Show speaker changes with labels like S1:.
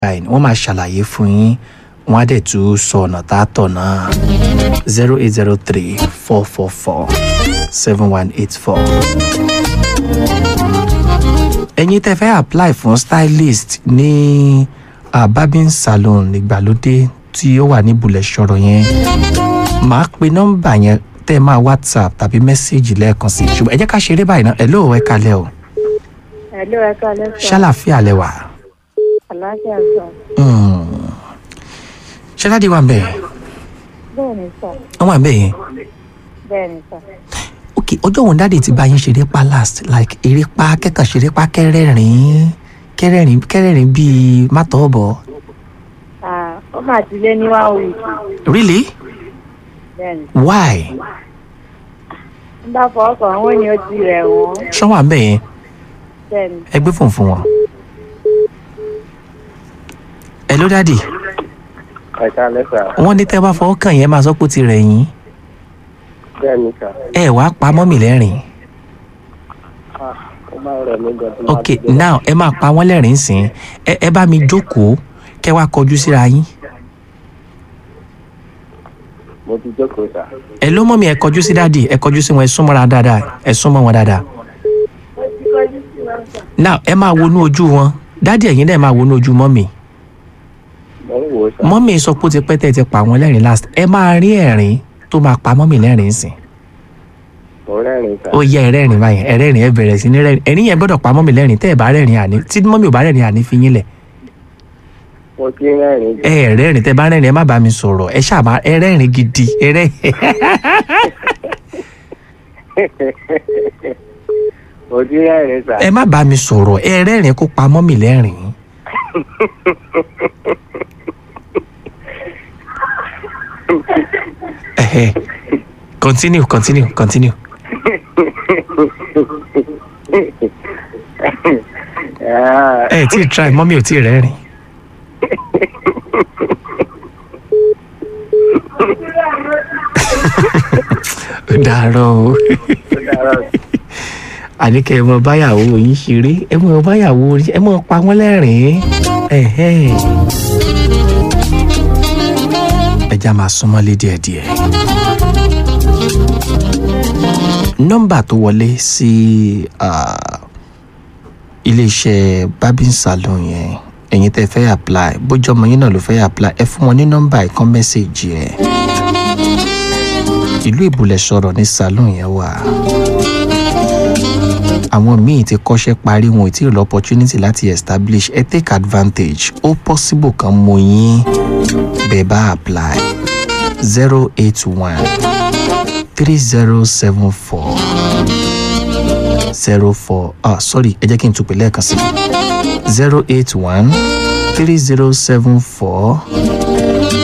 S1: báyìí wọ́n máa ṣàlàyé fún yín wọ́n á dẹ̀ tún sọ ọ̀nà tá a tọ̀ náà zero eight zero three four four four seven one eight four. ẹ̀yin tẹ́ fẹ́ apply fún stylist ní uh, barbing salon ìgbàlódé tí ó wà ní bulẹ̀ ṣọ̀rọ̀ yẹn màá pe nọ́mbà yẹn tẹ́ ẹ máa whatsapp tàbí mẹ́sẹ̀gì lẹ́ẹ̀kan sí i ṣùgbọ́n ẹ jẹ́ ká ṣeré báyìí náà ẹ̀ lóò ẹ kalẹ̀ o
S2: Hello, ẹ káalẹ́ sọ.
S1: ṣàlàfíà lẹ wà.
S2: Àlàáfíà sọ.
S1: ṣẹládì wà ń bẹ̀
S2: Bẹ́ẹ̀ ni sọ.
S1: wọ́n wà ń bẹ̀ yẹn.
S2: Bẹ́ẹ̀ ni sọ.
S1: ok ọjọ́ wo dáàdì ti bá yín ṣeré pa last like eré pa kẹ́kàn ṣeré pa kẹ́rẹ́rìn kẹ́rẹ́rìn kẹ́rẹ́rìn bíi mátọ́ọ̀bọ̀
S2: Ah, ó mà ti lé ní one week.
S1: really
S2: Bẹ́ẹ̀ ni.
S1: why
S2: Ń bá fọwọ́ kàn wọ́n ní ó ti rẹ̀ wọ́n.
S1: ṣọ́ wà ń bẹ̀ yẹn
S2: Bẹ́ẹ̀ ni.
S1: ẹ gbé fóònù fún wọn. hello dáàdì
S3: ẹ̀ka lẹ́sà
S1: wọ́n ní tẹ́ bá fọwọ́ kàn yẹn máa sọ pé ó ti rẹ̀ yín
S3: bẹ́ẹ̀ ni sà
S1: ẹ wàá pa mọ́mì lẹ́rìn
S3: ó máa ń rẹ̀ mí gan tí
S1: ok now ẹ máa pa wọ́n lẹ́rìn sìn ẹ ẹ bá mi jókòó kẹ́ wá kọjú síra yín
S3: mo ti jókòó sà
S1: ẹ ló mọ́mì ẹ kọjú sí dáàdì ẹ kọjú sí wọn ẹ súnmọ́ra dáadáa ẹ súnmọ́ wọn dáadáa now ẹ máa wọnú ojú wọn dáàdì ẹ̀yin náà máa wọnú ojú mọ́mì
S3: mo ń wò ó sà
S1: mọ́mì sọ pé ó ti pẹ́ tẹ́ ẹ ti pa wọ́n lẹ́rìn last ẹ máa rí ẹ̀rín tó máa pa mọ́mì lẹ́rìn sìn
S3: mo rẹ́rìn sà
S1: ó yẹ ẹ̀rẹ́rìn báyìí ẹ̀rẹ́rìn ẹ bẹ̀rẹ̀ sí ní rẹ́rìn ẹ̀rín yẹn gbọ́dọ̀ pa mọ́mì lẹ́rìn tẹ́ ẹ bá rẹ́rìn àní tí mọ́mì ò bá rẹ́rìn àní fi yín lẹ̀
S3: mo ti rẹ́rìn
S1: ẹ ẹ̀rẹ́rìn tẹ́ bá rẹ́rìn ẹ má bá mi sọ̀rọ̀ ẹ ṣàbá ẹ̀rẹ́rìn gidi ẹ̀rẹ́
S3: mo ti rẹ́rìn sà
S1: ẹ má bá mi sọ̀rọ̀ ẹ̀rẹ́rìn kó pa mọ́mì lẹ́rìn ẹ̀hẹ́ continue continue continue
S3: Ah,
S1: ẹ tí ì try mọ́mì ò tí ì rẹ́rìn. ó dàárọ̀ o àníkẹ́ ẹ mọ báyàwó yín ṣeré ẹ mọ báyàwó yín ẹ mọ pa wọ́n lẹ́rìn-ín ẹ̀hẹ́. ẹja máa súnmọ́lé díẹ̀díẹ̀. nọ́mbà tó wọlé sí ah, iléeṣẹ́ barbing salon yẹn ẹ̀yin tẹ́ fẹ́ apply bójú ọmọ yín náà ló fẹ́ apply ẹ fún wọn ní nọ́mbà ìkan mẹ́sẹ̀gì ẹ̀ ìlú ìbùlẹ̀ sọ̀rọ̀ ní salon yẹn wà àwọn míì ti kọ́ṣẹ́ parí wọn ò tí ì lọ opportunity láti establish ẹ take advantage ó possible kan mọ yín bẹ́ẹ̀ bá apply zero eight one three zero seven four zero four ah sorry ẹ jẹ́ kí n tún pè lẹ́ẹ̀kan sí zero eight one three zero seven four